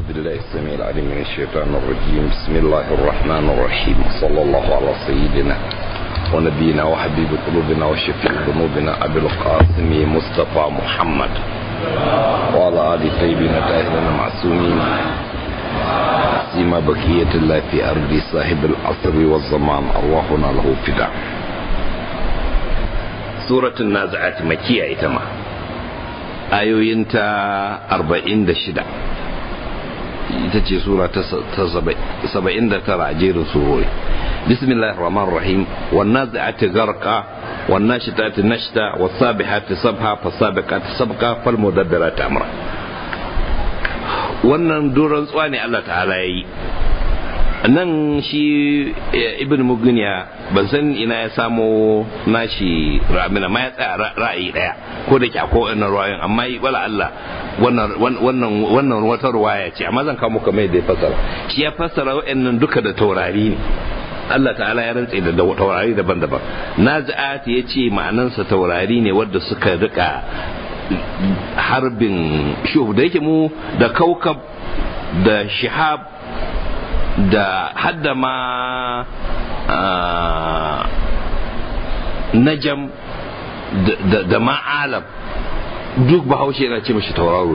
بالله السميع العليم من الشيطان الرجيم بسم الله الرحمن الرحيم صلى الله على سيدنا ونبينا وحبيب قلوبنا وشفيع ذنوبنا أبي القاسم مصطفى محمد وعلى آل طيبين الطاهرين المعصومين سيما بقية الله في أرض صاحب العصر والزمان أرواحنا له فداء سورة النازعات مكية إتما ayoyinta arba'in da shida ita ce sura ta saba'in da tara a jerin surori bismillahir rahmanir rahim wannan za'ati garka wannan shitati nashta wasabihati sabha fasabiqati sabqa fal mudabbirati amra wannan duran tsuwa ne Allah ta'ala yayi nan shi ibn mugniya ban san ina ya samo nashi ramina ma ya tsaya ra'ayi daya ko da ke akwai wannan ruwayoyin amma wala Allah wannan wannan wata ruwaya ce amma zan kawo muku mai da ya fassara shi ya fassara wa'annan duka da taurari ne Allah ta'ala ya rantse da taurari daban-daban nazi'at ya ce ma'anansa taurari ne wadda suka rika harbin shuhu da yake mu da kaukab da shihab da hadda ma najam da ma'alam duk bahaushe yana ce mashi tauraro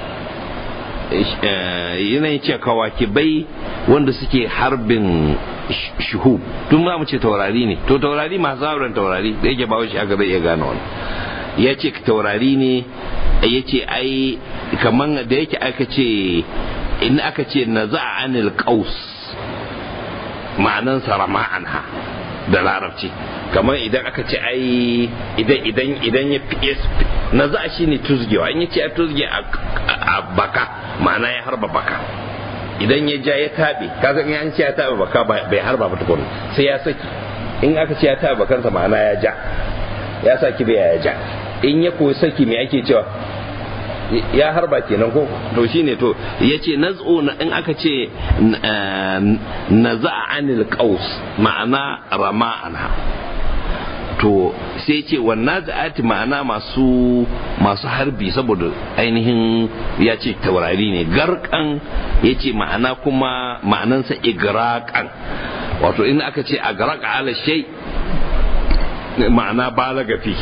yanayin ce kawakibai wanda suke harbin shuhu tun za mu ce taurari ne to taurari masu hauren taurari da yake bahaushe aka zai iya gane wani ya ce taurari ne ya ce ai kaman da yake aka ce in aka ce na za a anil qaus ma'anansa rama'anha da larabci kamar idan aka ce ai idan idan idan ya fi na za shi ne tuzgewa in ya ce a tuzge a baka ma'ana ya harba baka idan ya ja ya tabe kaga in an ce ya tabe baka bai harba ba tukun sai ya saki in aka ce ya tabe bakansa ma'ana ya ja ya saki bai ya ja in ya koyi saki me ake cewa ya harba kenan ko to shine to yace naz'u in aka ce naza'a anil qaus ma'ana rama'anha to sai ce wannan za'ati ma'ana masu masu harbi saboda ainihin ya ce taurari ne garkan ya ce ma'ana kuma ma'anansa igraqan wato in aka ce agraqa ala shay ma'ana balaga fi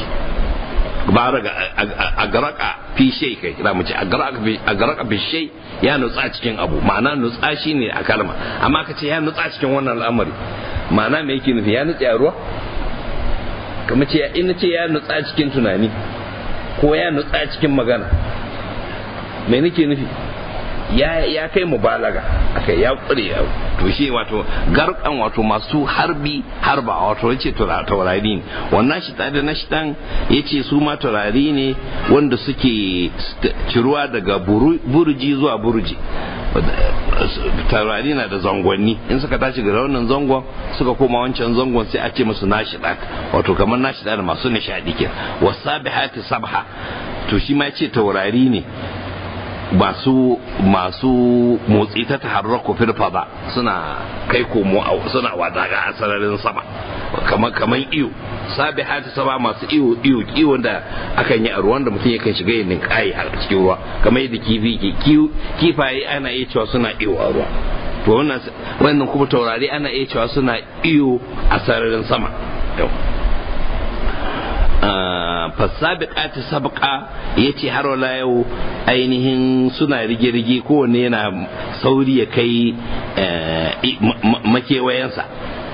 a garaka fi shai kai za mu ce a garaka fi shai ya nutsa cikin abu ma'ana nutsa shi ne a kalma amma ka ce ya nutsa cikin wannan al'amari ma'ana me yake nufi ya nutsa a ruwa kamar ce in ce ya nutsa cikin tunani ko ya nutsa cikin magana me nake nufi ya ya kai mubalaga akai ya kure to shi wato garkan wato masu harbi harba wato yace taurari ne wannan shi da na shidan yace su ma taurari ne wanda suke ciruwa daga burji zuwa burji taurari na da zangonni in suka tashi ga wannan zangon suka koma wancan zangon sai a ce musu nashidat wato kamar nashida da masu nishadi ke wasabihati sabha to shi ma yace taurari ne masu masu motsi ta taharraku fil fada suna kai komo suna wadaga a sararin sama kamar kamar iyo sabi hati sama masu iyo iyo iyo da akan yi a ruwan da mutum yakan shiga yin kai a cikin ruwa kamar yadda kifi ke kifaye ana iya cewa suna iyo a ruwa to wannan wannan kuma taurari ana iya cewa suna iyo a sararin sama fasabiqati sabqa yace har wala yau ainihin suna rige-rige kowanne yana sauri ya kai makewayensa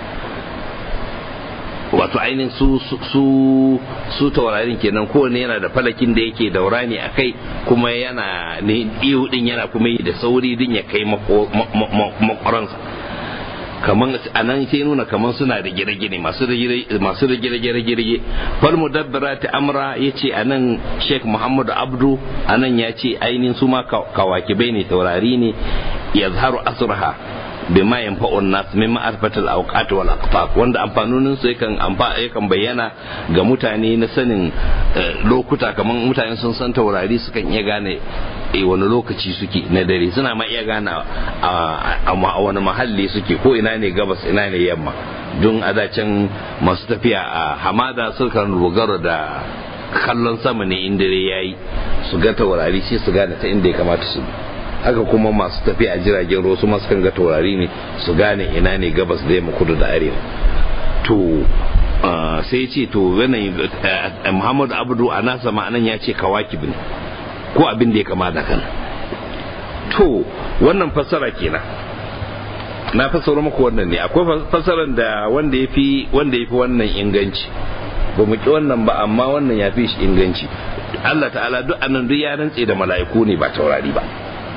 wato ainihin su su su taurarin kenan kowanne yana da falakin da yake daura ne a kai kuma yana ne iyo din yana kuma yi da sauri din ya kai makwaransa kaman a nan sai nuna kaman suna da gine-gine masu da gine-gine fal mudabbirati amra yace a nan Sheikh Muhammadu Abdu a nan ya ce ainihin su ma kawakibai ne taurari ne yazharu asraha bima yanfa'un nas min ma'rifatil awqat wal aqtab wanda amfanonin su yakan yakan bayyana ga mutane na sanin lokuta kaman mutane sun san taurari sukan iya gane e wani lokaci suke na dare suna ma iya gane a wani mahalli suke ko ina ne gabas ina ne yamma don adacin masu tafiya a hamada sukan dogara da kallon sama ne in dare yayi su ga taurari sai su gane ta inda ya kamata su haka kuma masu tafiya a jiragen ruwa su masu kan ga taurari ne su gane ina ne gabas da yamma kudu da arewa to sai ce to yanayin muhammadu abdu a nasa ma'anan ya ce kawakib ne ko abin da ya kama da kan to wannan fassara kenan na fassara muku wannan ne akwai fassarar da wanda ya fi wanda ya fi wannan inganci ba mu ki wannan ba amma wannan ya fi shi inganci Allah ta'ala duk anan duk ya rantse da mala'iku ne ba taurari ba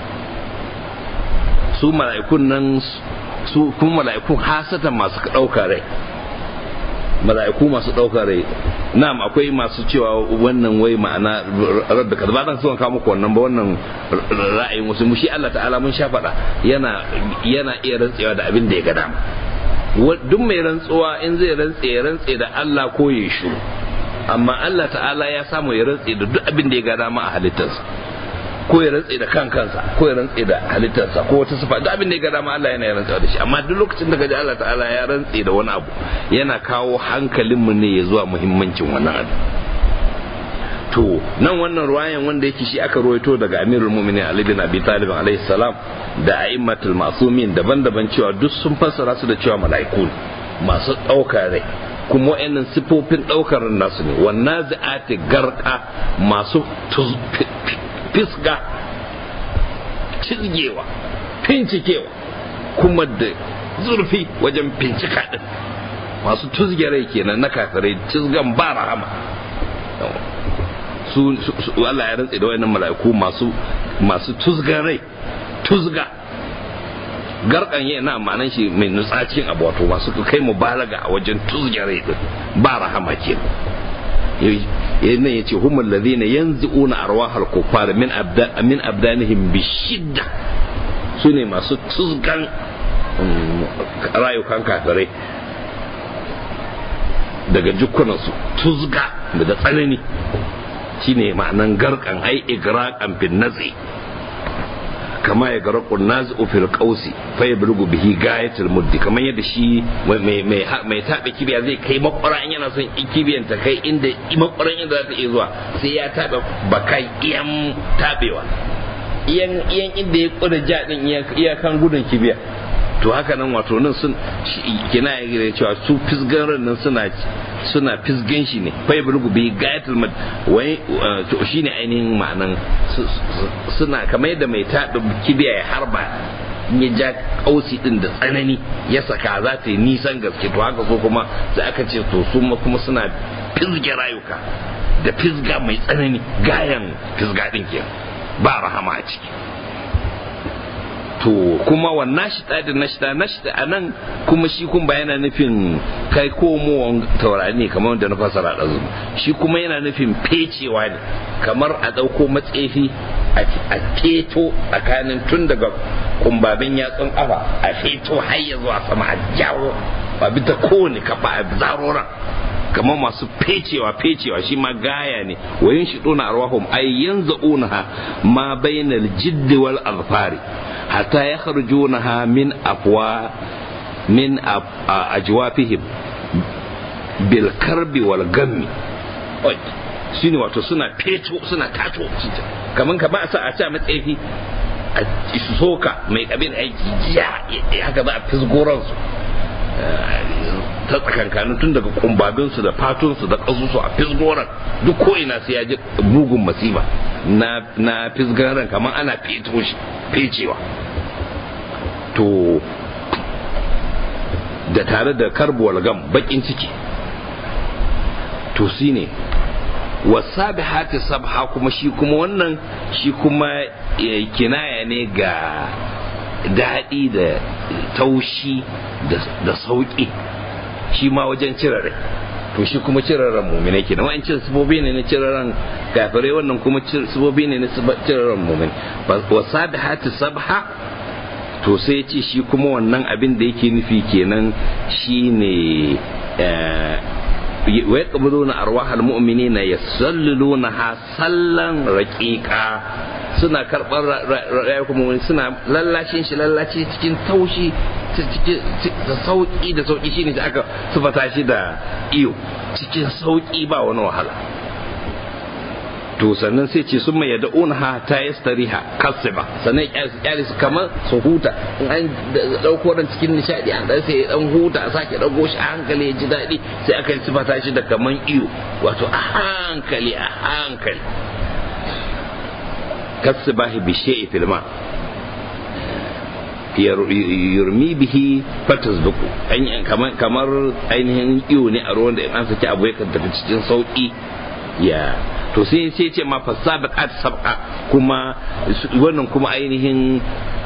su mala'ikun nan su kuma mala'ikun hasatan masu ɗauka rai mala'iku masu ɗaukar rai na'am akwai masu cewa wannan wai ma'ana rabbi kaza ba zan so kawo muku wannan ba wannan ra'ayin wasu mu shi Allah ta'ala mun sha faɗa yana yana iya rantsewa da abin da ya ga dama duk mai rantsuwa in zai rantse ya rantse da Allah ko ya shu amma Allah ta'ala ya samu ya rantse da duk abin da ya ga dama a halittarsa ko ya rantse da kan kansa ko ya rantse da halittarsa ko wata sifa duk abin da ya ga dama Allah yana ya rantse da shi amma duk lokacin da kaji Allah ta'ala ya rantse da wani abu yana kawo hankalinmu ne ya zuwa muhimmancin wannan abu to nan wannan ruwayan wanda yake shi aka ruwaito daga Amirul Mu'minin Ali bin Abi Talib alaihi salam da a'immatul masumin daban-daban cewa duk sun fassara su da cewa mala'iku masu ɗaukar rai kuma wa'annan sifofin ɗaukar nasu ne wannan za'ati garka masu fisga cizgewa fincikewa kuma da zurfi wajen fincika din masu tuzge rai kenan na kafirai cizgan ba rahama su Allah ya rantse da wayannan mala'iku masu masu tuzgan rai tuzga garkan yi na ma'anan shi mai nutsacin abu wato masu kai mubalaga a wajen tuzge rai din ba rahama kenan nan yace humul ladina yanzuuna arwahal kuffar min abda min abdanihim bishidda sune masu tuzgan rayukan kafirai daga jukkunansu tuzga da tsanani shine ma'anan garkan ai igraqan bin nazi kama ya gara nazi fil qausi fa yablughu bihi gayatul muddi kamar yadda shi mai mai mai tabe kibiya zai kai makwara in yana son kibiyan ta kai inda makwaran inda za ta iya zuwa sai ya tabe bakai iyan tabewa iyan iyan inda ya kuda ja din iyakan gudun kibiya to haka nan wato nan sun kina ya cewa su fisgan ran nan suna suna fisgan shi ne fa yablughu bi gayatul mud wai to shine ainihin ma'anan suna kamar yadda mai taɗa kibiya ya harba ya ja kausi din da tsanani ya saka za ta yi nisan gaske to haka so kuma sai aka ce to su kuma suna fisge rayuka da fisga mai tsanani gayan fisga din ke ba rahama a ciki to kuma wa nashita da nashita nashita a nan kuma shi kun ba yana nufin kai komowan taurari ne kamar da na fasara ɗazu shi kuma yana nufin fecewa ne kamar a ɗauko matsefi a feto tsakanin tun daga kumbabin yatsun ƙafa a feto har ya zuwa sama a jawo ba bi ta kowane kafa a zaroran kamar masu fecewa fecewa shi ma gaya ne wa yin shiɗo na arwahum ay yanza'unaha ma bainal jiddi wal azfari hatta yakhrujunaha min afwa min ajwafihim bil karbi wal gammi shine wato suna feto suna tato kamar ka ba sa a sa matsayi a soka mai kabin aiki ya haka za a fisgoransu ta tsakankanin tun daga kumbabinsu da fatunsu da ƙasusu a fisgoran duk ko ina sai ya ji mugun masifa na na fisgaran kamar ana feto shi fecewa to da tare da karbuwal gam bakin ciki to shi ne wasabi hati sabha kuma shi kuma wannan shi kuma kinaya ne ga daɗi da taushi da sauƙi shi ma wajen cirare to shi kuma ciraren muminai kenan wa'ancin sibobi ne na ciraren kafirai wannan kuma sibobi ne na ciraren muminai wasabi hati sabha to sai ce shi kuma wannan abin da yake nufi kenan shi ne wai kabuluna arwahal mu'minina yasallunaha sallan raqiqa suna karɓar rayuwar mu'mini suna lallashin shi lallashi cikin taushi da sauki da sauki shine da aka sufata shi da iyo cikin sauki ba wani wahala to sannan sai ce sun mai yadda ha ta yi stariha kasiba sannan kyale su kamar su huta in an dauko dan cikin nishadi an dan sai dan huta a sake dago shi a hankali ya ji daɗi sai aka yi sifata shi da kaman iyo wato a hankali a hankali kasibahi bi shay'i fil ma yurmi bihi fatasbuku kamar ainihin iyo ne a ruwan da in an saki abu ya tafi cikin sauki ya to sai sai ce ma fasabiqat sabqa kuma wannan kuma ainihin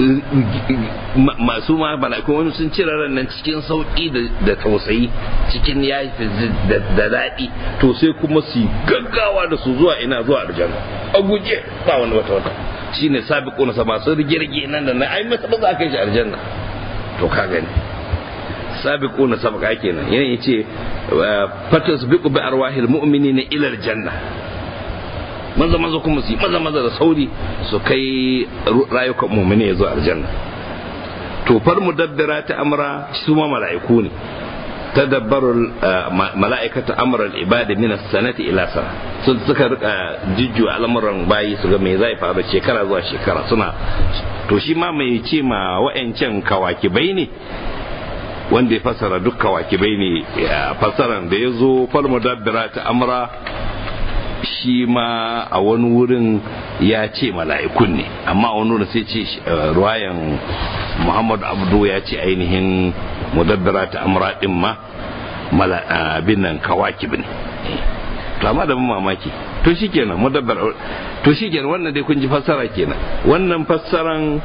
masu ma mala'iku wani sun cire ran nan cikin sauki da tausayi cikin ya da daɗi to sai kuma su gaggawa da su zuwa ina zuwa aljanna a guje ba wani wata wata shine sabiquna sa masu rigirge nan da na ai masa ba za kai shi aljanna to ka gani sabiquna sabqa kenan yana yace fatasbiqu bi arwahil mu'minina ila aljanna maza maza kuma su maza maza da sauri su kai rayukan mu'mini zuwa aljanna to far mudabbira ta amra su ma mala'iku ne tadabbaru mala'ikata amran ibadi min as-sanati ila sana sun suka rika jijju al'amuran bayi su ga me zai faru shekara zuwa shekara suna to shi ma mai ce ma wa'ancan kawakibai ne wanda ya fassara duk kawakibai ne fassaran da ya zo fal mudabbira ta amra shi ma a wani wurin ya ce mala'ikun ne amma a wani wurin sai ce ruwayan muhammad abdu ya ce ainihin mudabbira ta amra din ma abin nan kawakib ne to amma da mamaki to shikenan mudabbar to shikenan wannan dai kun ji fassara kenan wannan fassaran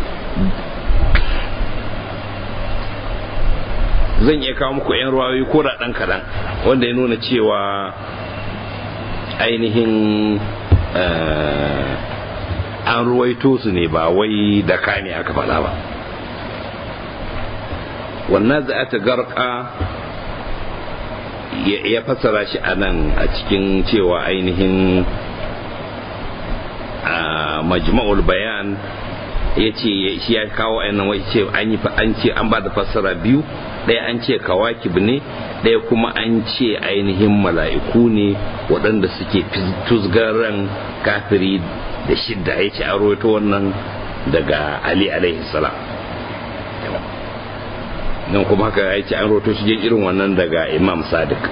zan iya kawo muku 'yan ruwayoyi ko da ɗan kaɗan wanda ya nuna cewa ainihin an ruwaito su ne ba wai da ne aka faɗa ba wannan za ta garka ya fassara shi a nan a cikin cewa ainihin majma'ul bayan ya ce shi ya kawo ainihin wai ce an ce an ba da fassara biyu ɗaya an ce kawakib ne ɗaya kuma an ce ainihin mala'iku ne waɗanda suke tusgaran kafiri da shidda ya ce an rawaito wannan daga ali alaihi salam nan kuma haka ya ce an rawaito shi irin wannan daga imam sadiq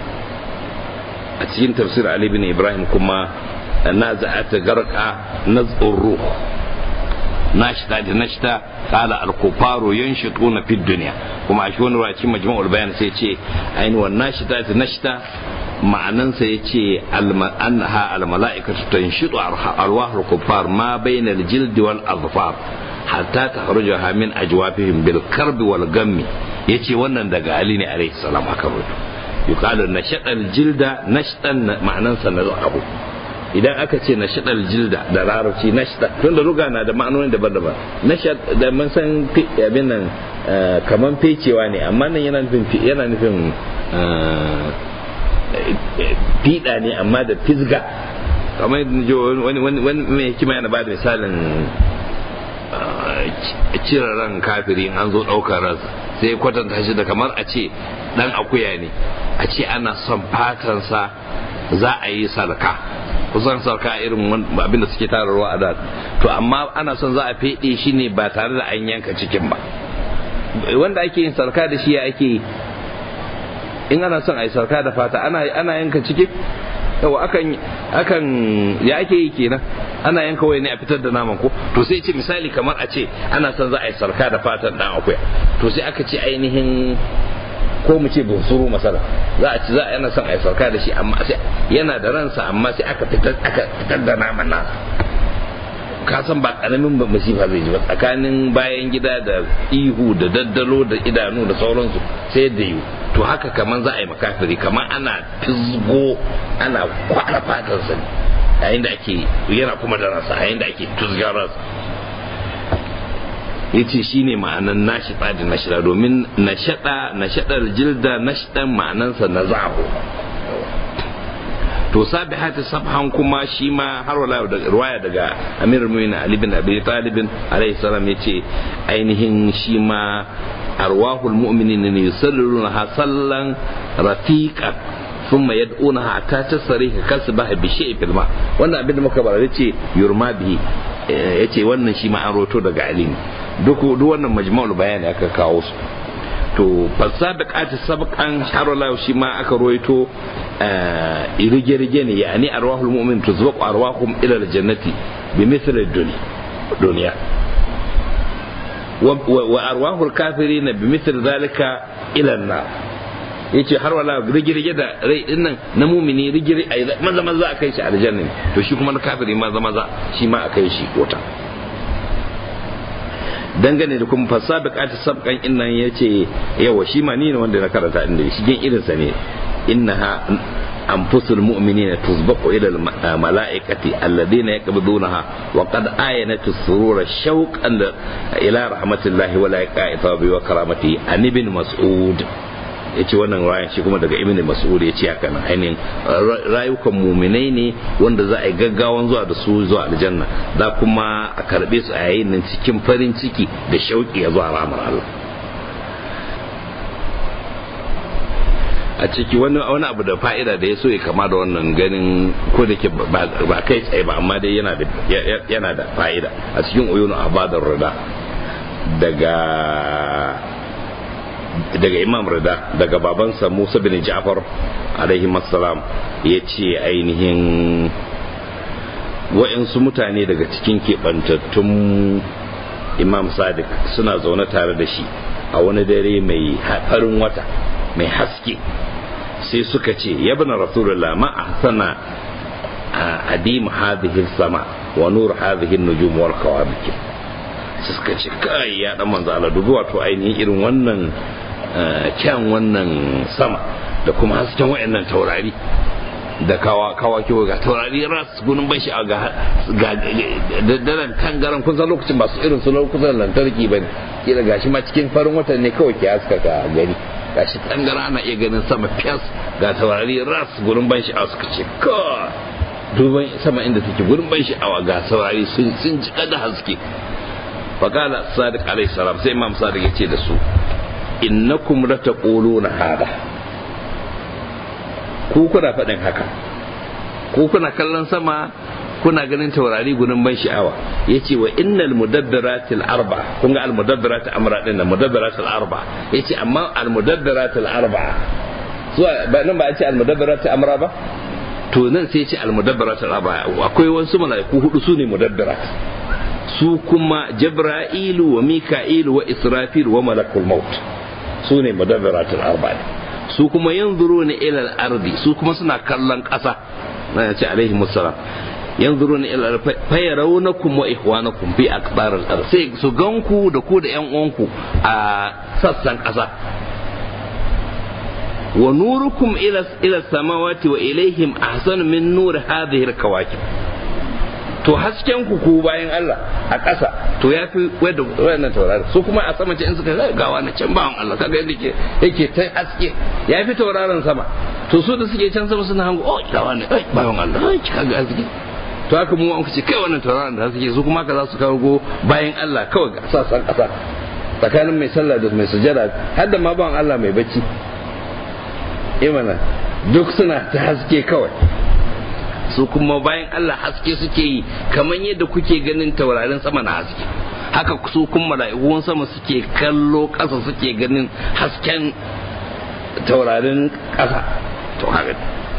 a cikin tafsir ali bin ibrahim kuma na za'ata garka na tsoro nashita da nashita kala al-kufaru yanshituna fid dunya kuma a shi wani waci majma'ul bayan sai ce ainihin nashita da nashita ma'anansa ya ce annaha al-mala'ikatu tanshitu arwahul kuffar ma bayna al-jild wal azfar hatta takhrujaha min ajwafihim bil karbi wal gammi yace wannan daga ali ne alaihi salam aka rubuta yuqalu nashata al-jilda nashtan ma'anansa na abu idan aka ce na shaɗar jilda da larabci na shaɗa tun da ruga na da ma'anoni daban-daban na da mun san abin nan kaman fecewa ne amma nan yana nufin yana nufin fiɗa ne amma da fisga kamar wani wani mai hikima yana ba da misalin cire ran kafiri an zo ɗaukar ransa sai kwatanta shi da kamar a ce ɗan akuya ne a ce ana son fatansa za a yi sarka kusan sarka irin abinda suke tararwa a da to amma ana son za a feɗe shi ne ba tare da an yanka cikin ba wanda ake yin sarka da shi ya ake yi in ana son a yi sarka da fata ana yanka ciki yawa akan akan ya ake yi kenan ana yanka wai ne a fitar da naman ko to sai ce misali kamar a ce ana son za a yi sarka da fatan dan akuya to sai aka ce ainihin ko mu ce bunsuru masala za a ci za a yana son a yi sauka da shi amma sai yana da ransa amma sai aka fitar aka fitar da naman nasa ka san ba karamin ba masifa zai ji ba tsakanin bayan gida da ihu da daddalo da idanu da sauransu sai da yiwu to haka kaman za a yi makafiri kaman ana fizgo ana kwana fatarsa ne yayin da ake yana kuma da ransa yayin da ake tuzgar ransa ya ce shi ne ma'anan nashiɗa da nashida domin nashaɗa nashaɗar jilda nashiɗan ma'anansa na zaho to sabi hati sabhan kuma shi ma har wala da ruwaya daga amir mu'minin ali bin abi talibin alaihi salam ya ce ainihin shi ma arwahul mu'minin ne yusalluna ha sallan rafiqan thumma yad'una hatta tasriha kasbaha bi shay'in fil ma wannan abin da muka bara yace yurma bihi yace wannan shi ma an roto daga ali duk duk wannan majma'ul bayani aka kawo su to fasabiqati sabqan harala shi ma aka roito rige-rige ne yani arwahul mu'min tuzbaqu arwahum ila aljannati bi mithli dunya wa arwahul kafirin bi mithli dhalika ila an-nar yace har wala rige-rige da rai din nan na mumini rige maza maza a kai shi aljanna to shi kuma na kafiri maza maza shi ma a kai shi kota dangane da kuma fasabiqati sabqan innan yace yawa shi ma ni ne wanda na karanta inda shi gen irin sa ne innaha anfusul mu'minina tuzbaqu ila al malaikati alladhina yaqbidunaha wa qad ayanatu surura shawqan ila rahmatillahi wa laikati wa karamati an ibn mas'ud ya ce wannan rayan shi kuma daga ibn mas'ud ya ce haka nan ainihin rayukan muminai ne wanda za a yi gaggawan zuwa da su zuwa aljanna za kuma a karbe su a yayin nan cikin farin ciki da shauki ya zuwa ramar Allah a ciki wani wani abu da fa'ida da ya so ya kama da wannan ganin ko da ke ba kai tsaye ba amma dai yana da yana da fa'ida a cikin uyunu abadar rida daga daga imam rida daga babansa musa bin ja'far alaihi salam ya ce ainihin wa'insu mutane daga cikin keɓantattun imam sadiq suna zaune tare da shi a wani dare mai farin wata mai haske sai suka ce yabna rasulullah ma ahsana adim hadhihi sama wa nur hadhihi nujum wal kawabik suka ce kai ya dan manzo Allah dubi wato ainihin irin wannan kyan wannan sama da kuma hasken wayannan taurari da kawa kawa kiwo ga taurari ras gunin ban shi ga ga daren tangaran kun san lokacin ba su irin su lokutan lantarki bane kila gashi ma cikin farin watan ne kawai ke haska ka gani gashi tangara ana iya ganin sama fiyas ga taurari ras gurin ban shi suka ce ka duban sama inda take gurin ban sha'awa ga saurari sun sun ji da haske faqala sadiq alayhi salam sai imam sadiq yace da su innakum lataquluna hada ku kuna faɗin haka ku kuna kallon sama kuna ganin taurari gunin ban sha'awa yace wa innal mudabbiratil arba kun ga al mudabbirat amra din nan mudabbiratil arba yace amma al mudabbiratil arba zuwa ba nan ba a ce al mudabbirat amra ba to nan sai ce al mudabbirat arba akwai wasu malaiku hudu su ne mudabbirat su kuma jabra'ilu wa mika'ilu wa israfil wa malakul maut su ne mudabbirat arba su kuma yanzuru ne ila al-ardi su kuma suna kallon ƙasa na ce alaihi musallam yanzuruna ila fayarawnakum wa ikhwanakum fi aqbar al-ard sai su ganku da ku da yan uwanku a sassan ƙasa wa nurukum ila ila samawati wa ilaihim ahsanu min nur hadhihi al-kawakib to hasken ku ku bayan Allah a ƙasa to ya fi wadda wannan taurari su kuma a sama ce in suka ga wani can bawan Allah kaga yadda ke yake ta haske ya fi tauraron sama to su da suke can sama suna hango oh ga wani ai bawan Allah ai kaga haske to haka mu an ce kai wannan tauraron da suke su kuma ka za su kawo bayan Allah kawai ga sassan ƙasa tsakanin mai sallah da mai sujada har da ma bawan Allah mai bacci imana duk suna ta haske kawai su kuma bayan Allah haske suke yi kamar yadda kuke ganin taurarin sama na haske haka su kuma mala'ikun sama suke kallo ƙasa suke ganin hasken taurarin ƙasa to haka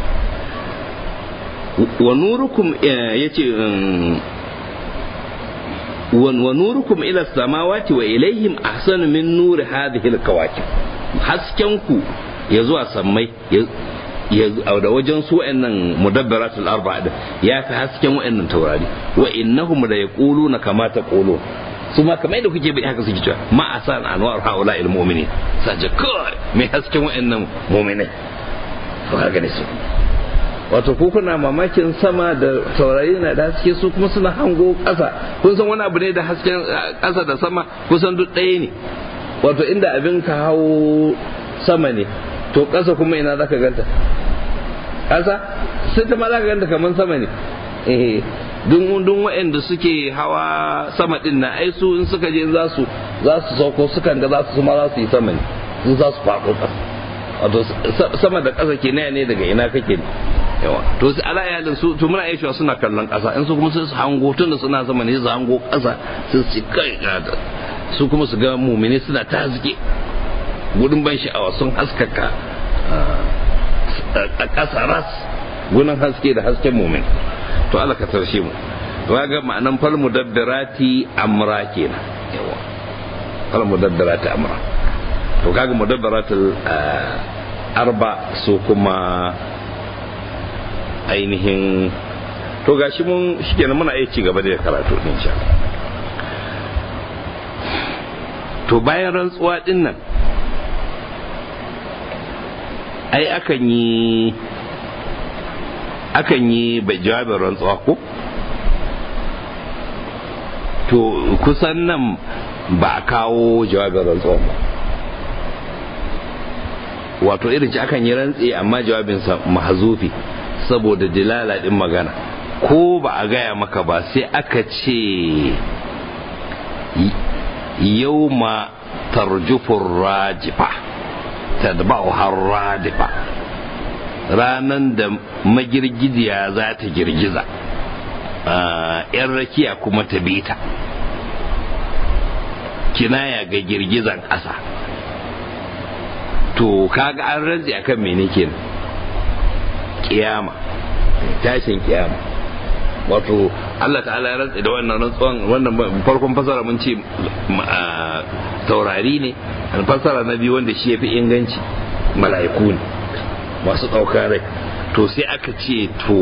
wa nurukum yace wa nurukum ila samawati wa ilaihim ahsanu min nuri hadhihi alkawakib hasken ku ya zuwa sammai da wajen su wa'annan mudabbaratul arba'a din ya fi hasken wa'annan taurari wa innahum la yaquluna kama taqulun su ma kamar yadda kuke bai haka suke cewa ma asan anwar haula il mu'minin saje kai mai hasken wa'annan mu'minai to haka ne su wato ko kuna mamakin sama da taurari na da haske su kuma suna hango ƙasa kun san wani abu ne da hasken ƙasa da sama kusan duk ɗaya ne wato inda abin ka hau sama ne to ƙasa kuma ina za ka ganta ƙasa sai ta ma za ka ganta kamar sama ne eh dun dun waɗanda suke hawa sama din na ai su in suka je za su za su sauko sukan ga za su ma za su yi sama ne in za su faɗo ƙasa wato sama da ƙasa ke ne daga ina kake ne yawa to su ala iyalin su to muna iya suna kallon ƙasa in su kuma sai su hango tun da suna sama ne su hango ƙasa su su kai su kuma su ga mumini suna ta haske gudun ban sha'awa sun haskaka a ƙasa ras gunan haske da hasken mumin to Allah ka tarshe mu to ga ma'anan fal mudabbirati amra kenan yawa fal mudabbirati amra to kaga mudabbiratul arba su kuma ainihin to gashi mun shikenan muna iya ci gaba da karatu din sha to bayan rantsuwa din nan ai akan yi akan yi jawabin rantsuwa ko to kusan nan ba a kawo jawabin rantsuwa ba wato irin ci akan yi rantsi amma jawabinsa mahazufi saboda dilala din magana ko ba a gaya maka ba sai aka ce yau ma tarjufin rajifa tadba'u har radifa ranan da magirgiziya za ta girgiza yan rakiya kuma ta bita kinaya ga girgizan ƙasa to kaga an rantsi akan mene kenan kiyama tashin kiyama wato Allah ta'ala ya rantsi da wannan rantsuwan wannan farkon fasara mun ce taurari ne fasara na biyu wanda shi ya fi inganci mala'iku ne masu ɗaukar rai to sai aka ce to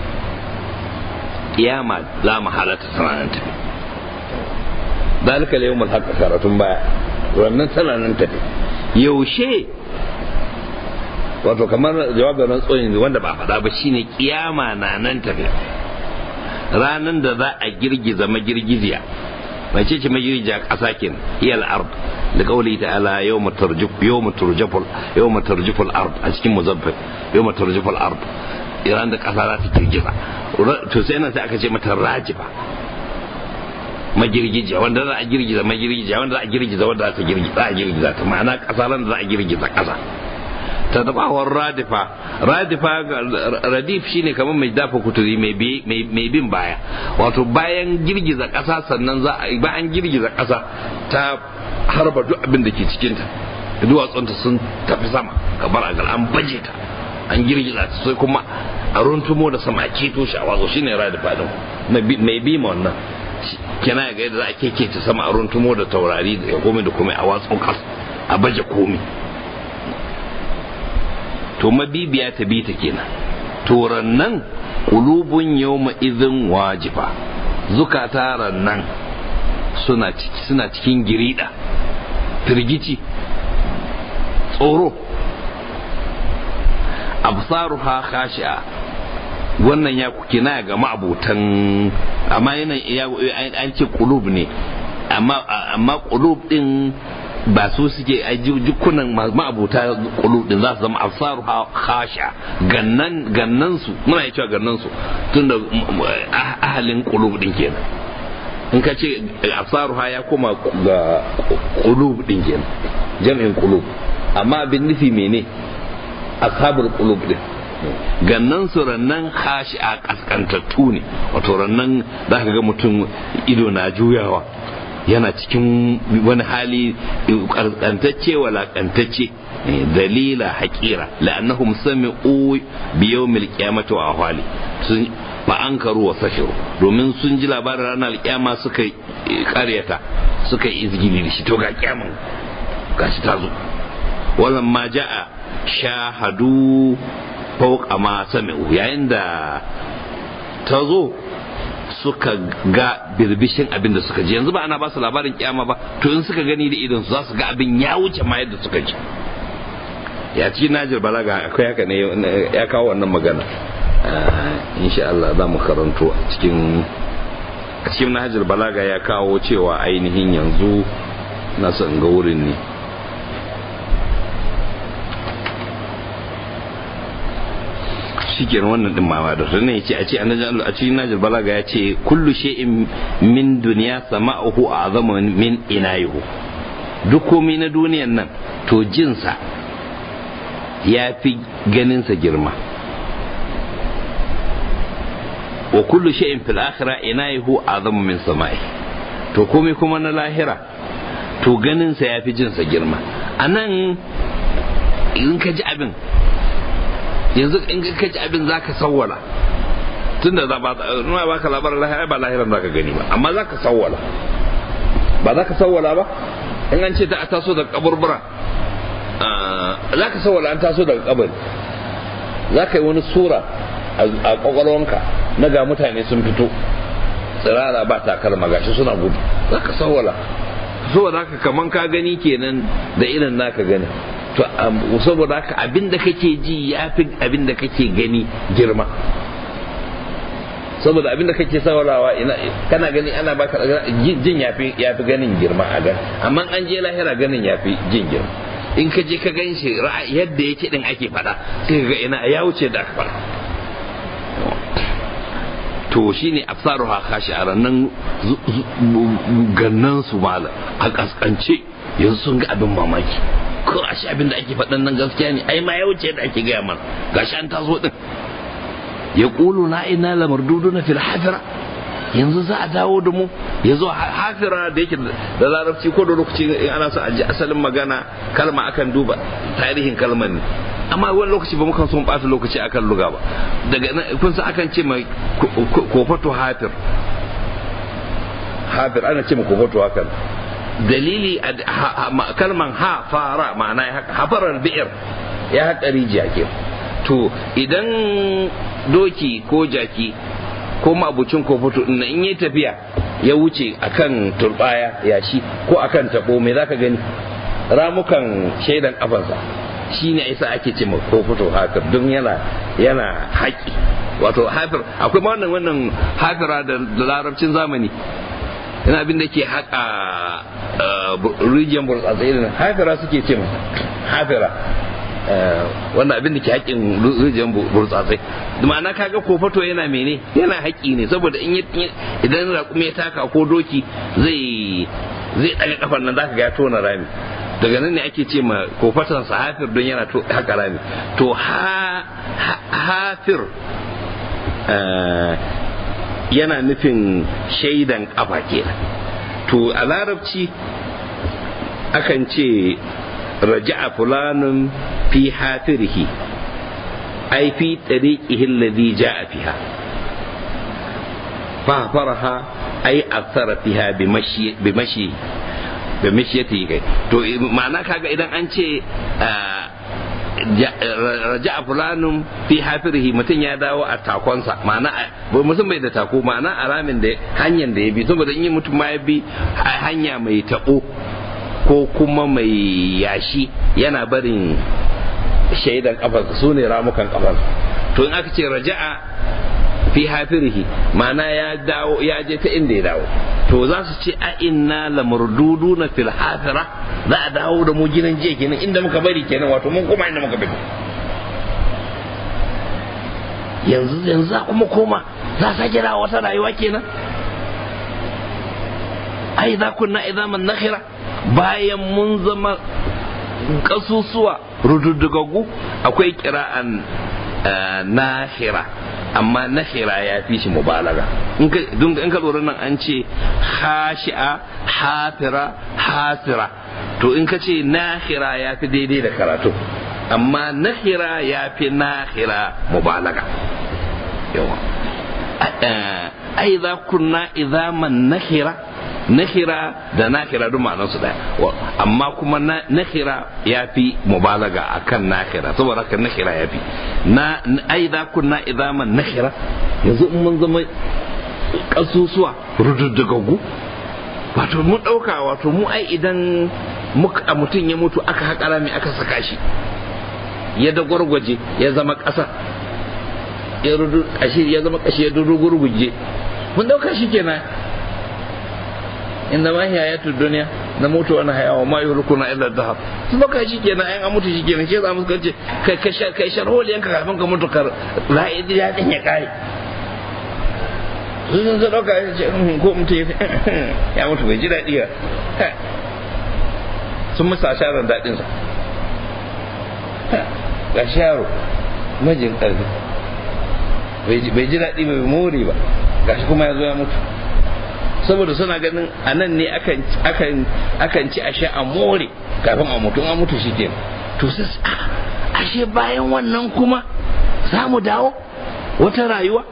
kiyama za mu halatta tana nan tafi dalika da yawon haka karatun baya wannan tana nan tafi yaushe wato kamar jawabin rantsuwan wanda ba faɗa ba shine kiyama na nan tafi ranan da za a girgiza magirgiziya mai ce ce magirgiza ƙasa kin iyal ard da kauli ta'ala yawma tarjuf yawma turjaful yawma tarjuful ard a cikin muzaffir yawma tarjuful ard iran da ƙasa za ta girgiza to sai nan sai aka ce mata rajifa magirgijiya wanda za a girgiza magirgijiya wanda za a girgiza wanda za ta girgiza a girgiza ta ma'ana ƙasa ran da za a girgiza ƙasa ta tabawar radifa radifa radif shine kamar mai dafa kuturi mai bin baya wato bayan girgiza ƙasa sannan za a bayan girgiza ƙasa ta harba duk abin da ke cikinta duwatsunta sun tafi sama kamar a an baje ta an girgiza ta sai kuma a runtumo da sama a keto shi a wazo shine radifa din mai bi ma wannan kina ga yadda za a keke ta sama a runtumo da taurari da komai da komai a watsun kas a baje komai to mabibiya ta bi ta kenan to rannan kulubun yawma idhin wajifa zukata rannan suna suna cikin girida firgici tsoro absaruha khashi'a wannan ya kina ga ma'abutan amma yana an ce kulub ne amma amma kulub din ba su suke a jikunan ma'abuta kulub din za su zama absaru khasha gannan gannan su muna yi cewa gannan su tunda ahalin kulub din kenan in ka ce absaru ya koma ga kulub din kenan jam'in kulub amma abin nufi mene ashabul kulub din gannan su rannan hashi a kaskantattu ne wato rannan za ka ga mutum ido na juyawa yana cikin wani hali kaskantacce walakantacce dalila haƙira la'annahum sami'u bi yawmil qiyamati wa ahwali sun fa ankaru wa sahiru domin sun ji labarin ranar alƙiyama suka ƙaryata suka yi izgili da shi to ga kiyaman gashi ta zo wannan ma ja'a shahadu fauka ma sami'u yayin da ta zo suka ga birbishin abin da suka ji yanzu ba ana ba su labarin kyama ba to in suka gani da idon su za su ga abin ya wuce ma yadda suka ji ya ci najir balaga akwai haka ne ya kawo wannan magana insha Allah za mu karanto a cikin a cikin najir balaga ya kawo cewa ainihin yanzu na son ga wurin ne shikenan wannan din mama da sannan yace a ce annabi a cikin najil balaga ya ce kullu shay'in min dunya sama'uhu a'zamu min inayihu duk komai na duniyan nan to jinsa ya fi ganinsa girma wa kullu shay'in fil akhirah inahu azamu min sama'i to komai kuma na lahira to ganinsa ya fi jinsa girma anan in ka ji abin yanzu in ka ji abin zaka sawwala tunda za ba nuna baka labarin lahira ba lahiran zaka gani ba amma zaka sawwala ba zaka sawwala ba in an ce ta taso daga kaburbura zaka sawwala an taso daga kabari zaka yi wani sura a kwakwalwanka na ga mutane sun fito tsirara ba takalma gashi suna gudu zaka sawwala saboda haka kaman ka gani kenan da irin naka gani to saboda haka abin da kake ji ya fi abin da kake gani girma saboda abin da kake saurawa kana gani ana baka jin yafi yafi ganin girma a gan amma an je lahira ganin yafi jin girma in ka je ka gan shi yadda yake din ake fada sai ka ga ina ya wuce da aka fada to shine absaruha kashi a rannan gannan su mala a kaskance yanzu sun ga abin mamaki ko a shi abin da ake faɗan nan gaskiya ne ai ma ya wuce da ake gaya mana gashi an taso din ya ƙulu na ina lamardudu na fil hafira yanzu za a dawo da mu ya zo hafira da yake da larabci ko da lokaci ana so a ji asalin magana kalma akan duba tarihin kalmar ne amma wani lokaci ba mukan son ɓata lokaci akan luga ba daga nan kun san akan ce mai kofato hafir hafir ana ce mai kofato hakan dalili kalman ha fara ma'ana ya haka hafarar bi'ir ya haƙa rijiya ke to idan doki ko jaki ko mabucin kofoto in in yi tafiya ya wuce akan turbaya yashi ko akan tabo me zaka gani ramukan shaidan kafansa shine isa ake ce kofoto hafir don yana yana haƙi wato hafir akwai ma wannan wannan hafira da larabcin zamani yana abin da ke haƙa rijiyar burtsatsai irin hafira suke ce hafira wannan abin da ke haƙin rijiyar burtsatsai ma'ana kaga kofato yana mene yana haƙi ne saboda in idan raƙumi ya taka ko doki zai zai ɗaga kafar nan zaka ga ya tona rami daga nan ne ake ce ma kofatan sa hafir don yana haka rami to hafir yana nufin shaidan kafa kenan to a larabci akan ce raja'a fulanun fi hafirhi ai fi tariqihi alladhi ja'a fiha fa faraha ai asara fiha bi mashi bi mashi bi mashiyati kai to ma'ana kaga idan an ce raja fulanun fi hafirihi mutum ya dawo a takonsa ma'ana mutum bai da tako ma'ana a ramin da hanyar da ya bi saboda in yi mutum ma ya bi hanya mai taɓo ko kuma mai yashi yana barin shaidan kafarsa su ne ramukan kafarsa to in aka ce raja'a fi hafirihi ma'ana ya dawo ya je ta inda ya dawo to za su ce a inna lamurdudu na fil hafira za a dawo da mu gidan jiya kenan inda muka bari kenan wato mun koma inda muka bari yanzu yanzu za kuma koma za a sake dawo wata rayuwa kenan ai za kunna idaman nakhira bayan mun zama kasusuwa rududdugagu akwai kira'an nahira amma nahira ya fi shi mubalaga in ka lura nan an ce hashi'a hafira hasira to in ka ce nahira ya fi daidai da karatu amma nahira ya fi nahira mubalaga yawa ai za kunna izaman nahira nahira da nahira duk ma'anar su daya amma kuma nahira ya fi mubalaga akan nahira saboda haka nahira ya fi na ai za kunna idaman nahira yanzu in mun zama kasusuwa rududdugaggu wato mun dauka wato mu ai idan muka mutum ya mutu aka haƙa rami aka saka shi ya da gwargwaje ya zama ƙasa ya rudu kashi ya zama kashi ya dudu gurguje mun dauka shi kenan inda ma hayatu duniya na mutu wani haya wa ma yuhlikuna illa dahab sun baka shi kenan ayan an mutu shi kenan shi za mu kace kai kai kai sharholi yanka kafin ka mutu kar ra'idi ya din ya kai sun zai dauka ya ce ko mutu ya mutu bai ji daɗi ba sun musa sharar daɗinsa ga shi yaro majin ƙarfi bai ji daɗi bai more ba ga shi kuma ya zo ya mutu saboda suna ganin a nan ne akan ci ashe a more kafin a mutu a mutu shi ke to sai ashe bayan wannan kuma za mu dawo wata rayuwa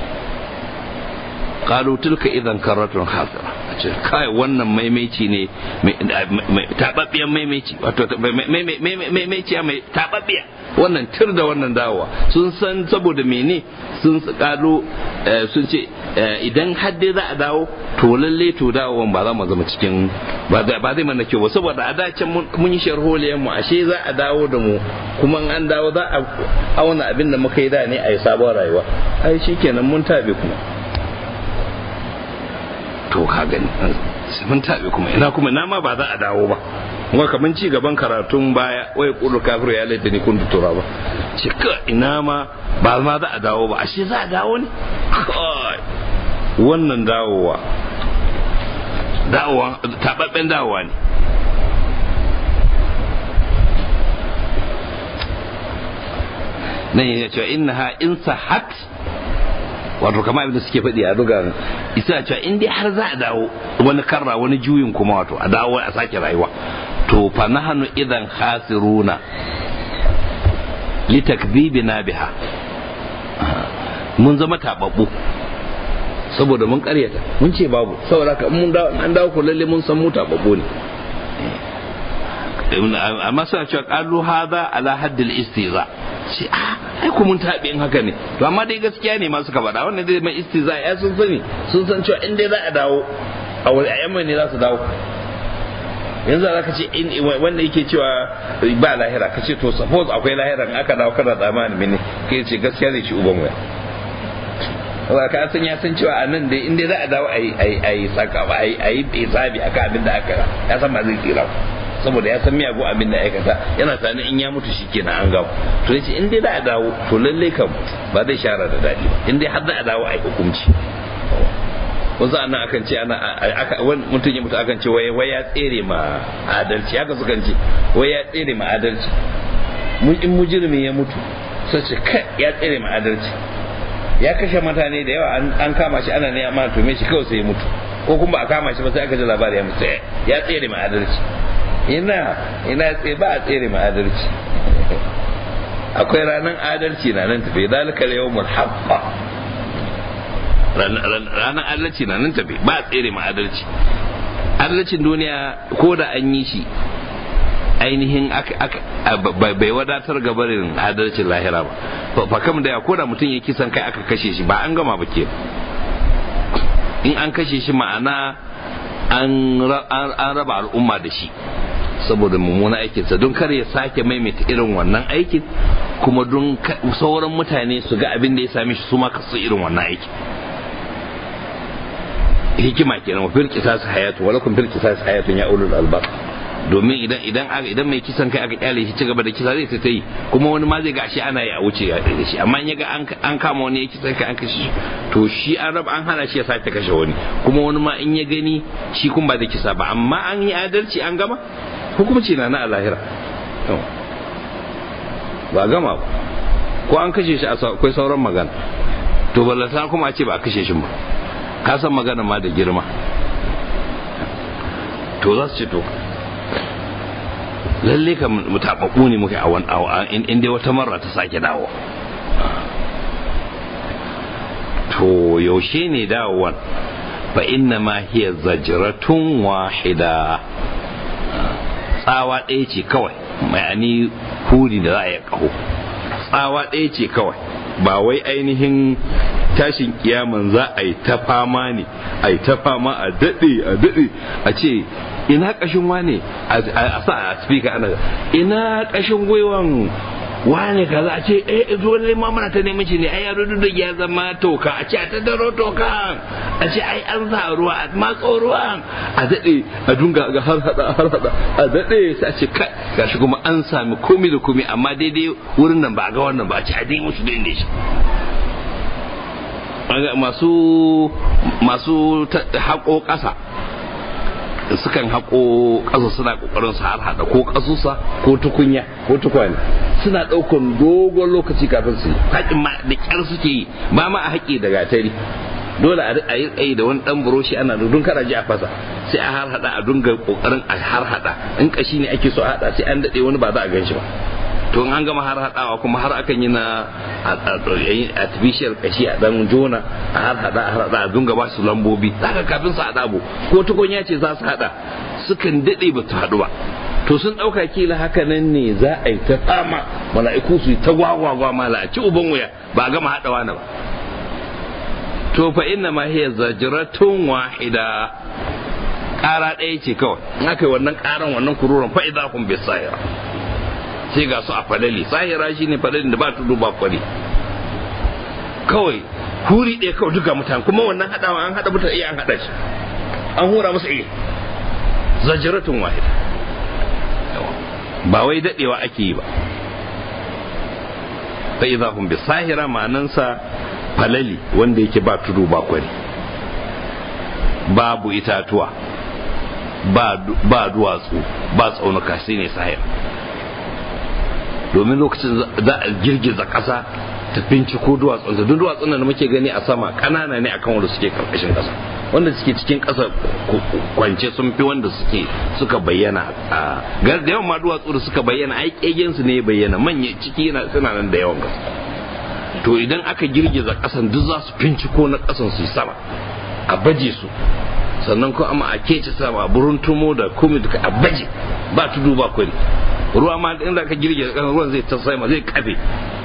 qalu tilka idan karratun hasira a ce kai wannan maimaici ne tababbiyan maimaici wato maimaici mai tababbiya wannan tir da wannan dawowa sun san saboda mene sun kalu sun ce idan hadde za a dawo to lalle to dawowan ba za mu zama cikin ba zai mana kyau ba saboda a dacen mun yi sharholiyan mu ashe za a dawo da mu kuma an dawo za a auna abin da muka yi da ne a yi sabon rayuwa ai shikenan mun tabe kuma to ka gani mun tabe kuma ina kuma ina ma ba za a dawo ba kuma kaman ci gaban karatun baya wai kullu kafiru ya laita ni kun tutura ba ce ka ina ma ba ma za a dawo ba ashe za a dawo ne wannan dawowa dawowa tababben dawowa ne nan yana cewa innaha in sahat wato kama abin da suke faɗi a duga isa cewa in dai har za a dawo wani karra wani juyin kuma wato a dawo a sake rayuwa to fa nahnu idan khasiruna litakdhibina biha mun zama tababbu saboda mun karyata mun ce babu saboda ka mun dawo an dawo ko lalle mun san mu tababbu ne amma suna cewa qalu hadha ala haddil istiza ce a ai ku mun taɓe in haka ne to amma dai gaskiya ne masu faɗa wannan dai mai istiza ya sun sani sun san cewa in dai za a dawo a wani ayyaman ne za su dawo yanzu za ka ce wanda yake cewa ba lahira ka ce to suppose akwai lahira in aka dawo kana tsammanin mene kai ce gaskiya zai ci uban waya Allah ka san ya san cewa a nan dai in dai za a dawo a yi saka ba a yi hisabi akan abin da aka ya san ba zai tsira saboda ya san miyagun abin da aikata yana tani in ya mutu shi kenan an gawo to yace in dai za a dawo to lalle kam ba zai share da dadi ba in dai har za a dawo a yi hukunci wasu anan akan ce ana wani mutum ya mutu akan ce wai wai ya tsere ma adalci haka sukan ce wai ya tsere ma adalci mun in mujirmi ya mutu sai ce kai ya tsere ma adalci ya kashe mutane da yawa an kama shi ana ne amma to me shi kawai sai ya mutu ko kuma a kama shi ba sai aka ji labari ya mutu ya tsere ma adalci ina ina tse ba a tsere ma adalci akwai ranar adalci na nan tafi zalika yawmul haqqa ranar adalci na nan tafi ba a tsere ma adalci adalcin duniya ko da an yi shi ainihin bai wadatar gabarin adalcin lahira ba fa kam da ko da mutum ya kisan kai aka kashe shi ba an gama ba ke in an kashe shi ma'ana an raba al'umma da shi saboda mummuna aikinsa don kar ya sake maimaita irin wannan aikin kuma don sauran mutane su ga abin da ya same shi su ma kasu irin wannan aikin hikima kenan wa fil qisas hayatu wa lakum fil qisas hayatun ya ulul albab domin idan idan idan mai kisan kai aka kyale shi ci gaba da kisa zai ta yi kuma wani ma zai ga shi ana yi a wuce da shi amma in yaga an kama wani ya kisan kai an kashe shi to shi an raba an hana shi ya sake kashe wani kuma wani ma in ya gani shi kun ba da kisa ba amma an yi adalci an gama hukumci na na a lahira ba gama ba ko an kashe shi akwai sauran magana to ballata kuma a ce ba a kashe shi ba ka san magana ma da girma to za su ce to lalle ka mutababbu ne muke a wani in dai wata marra ta sake dawo to yaushe ne dawowan fa inna ma hiya zajratun wahida tsawa ɗaya ce kawai mai ani huri da za a yi ƙaho tsawa ɗaya ce kawai ba wai ainihin tashin kiyaman za a yi ta fama ne a yi ta fama a daɗe a daɗe a ce ina ƙashin wane a sa a speaker ana ina ƙashin gwiwan wane kaza a ce eh dole ma muna ta neman shi ne ai yaro da ya zama toka a ce a ta daro toka a ce ai an sa ruwa a matso ruwan a daɗe a dunga ga har hada har hada a daɗe sai a ce kai gashi kuma an sami komi da komi amma daidai wurin nan ba a ga wannan ba a ce a dai musu da shi masu masu haƙo ƙasa sukan haƙo ƙasa suna ƙoƙarin su har haɗa ko ƙasusa ko tukunya ko tukwane suna ɗaukan dogon lokaci kafin su yi haƙin ma da ƙyar suke yi ba ma a haƙi da gatari dole a yi tsaye da wani ɗan buroshi ana da kada ji a fasa sai a har haɗa a dunga ƙoƙarin a har haɗa in ƙashi ne ake so a haɗa sai an daɗe wani ba za a gan shi ba to an gama har haɗawa kuma har akan yi na artificial kashi a dan jona a har haɗa a haɗa a dunga ba su lambobi haka kafin su haɗa abu ko tukunya ce za su haɗa sukan daɗe ba su haɗu ba to sun ɗauka kila haka nan ne za a yi ta fama mala'iku su yi ta gwagwagwa mala a ci uban wuya ba a gama haɗawa na ba to fa inna ma hiya zajratun wahida ƙara ɗaya ce kawai in aka yi wannan ƙaran wannan kururan fa idza hum bisayra sai ga su a falali sahira shi ne falalin da ba tudu ba kwari kawai huri ɗaya kawai duka mutane kuma wannan haɗawa an haɗa mutane iya an haɗa shi an hura musu iya zajiratun wahida ba wai daɗewa ake yi ba fa idza hum bi sahira ma'anansa falali wanda yake ba tudu ba kwari babu itatuwa ba duwatsu ba tsaunuka sai ne sahira domin lokacin za a girgiza ƙasa ta binciko duwatsun duk duwatsun da muke gani a sama ƙanana ne akan wanda suke karkashin ƙasa wanda suke cikin ƙasa kwance sun fi wanda suke suka bayyana a gar da yawan ma duwatsu da suka bayyana ai kegen su ne bayyana manya ciki yana suna nan da yawan gaske to idan aka girgiza ƙasan duk za su binciko na ƙasan su sama a baje su sannan ko amma a kece sama a buruntumo da kumi duka a baje ba tudu ba kwari ruwa ma inda ka girge kan ruwan zai ta sama zai kafe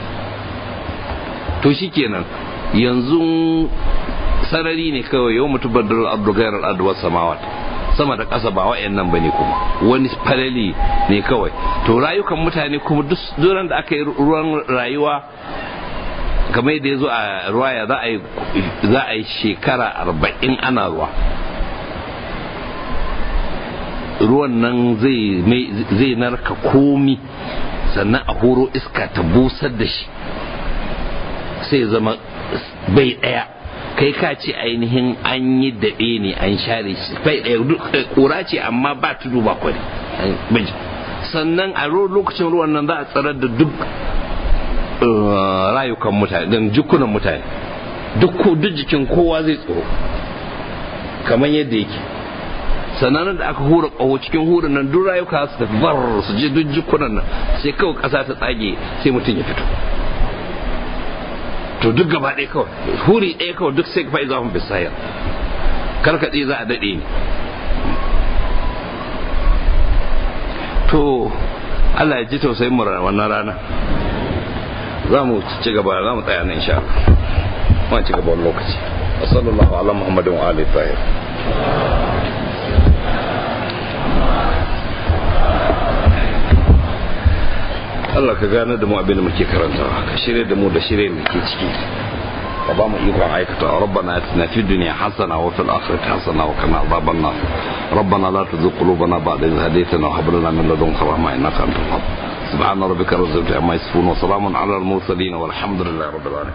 to shikenan yanzu sarari ne kawai yau mutu badar ardu gairar ardu wasu samawat sama da ƙasa ba wa'yan nan bane kuma wani falali ne kawai to rayukan mutane kuma duk duran da aka yi ruwan rayuwa kamar yadda ya zo a ruwaya za a yi shekara arba'in ana ruwa ruwan nan zai narka komi sannan a horo iska ta busar da shi sai zama bai ɗaya kai ka ce ainihin an yi daɗe ne an share shi bai ɗaya ƙura ce amma ba tudu ba kwari sannan a lokacin ruwan nan za a tsarar da duk rayukan mutane don jikunan mutane duk jikin kowa zai tsoro kamar yadda yake sannan da aka hura ƙaho cikin hurin nan duk rayuka su tafi bar su je duk jikunan nan sai kawai ƙasa ta tsage sai mutum ya fito to duk gaba ɗaya kawai huri ɗaya kawai duk sai fa'iza hun bisayar karkaɗe za a daɗe ne to Allah ya ji tausayin mu wannan rana za mu ci gaba za mu tsaya nan insha Allah ci gaba wani lokaci wa sallallahu ala muhammadin wa alihi tahir Allah ka gane da mu abin da muke karantawa ka shirye da mu da shirye da ke ciki ka ba mu ikon aikata rabbana atina fid dunya hasana wa fil akhirati hasana wa qina adhaban nar ربنا لا تزغ قلوبنا بعد إذ هديتنا وهب لنا من لدنك رحمة إنك أنت الوهاب سبحان ربك رب العزة عما يصفون وسلام على المرسلين والحمد لله رب العالمين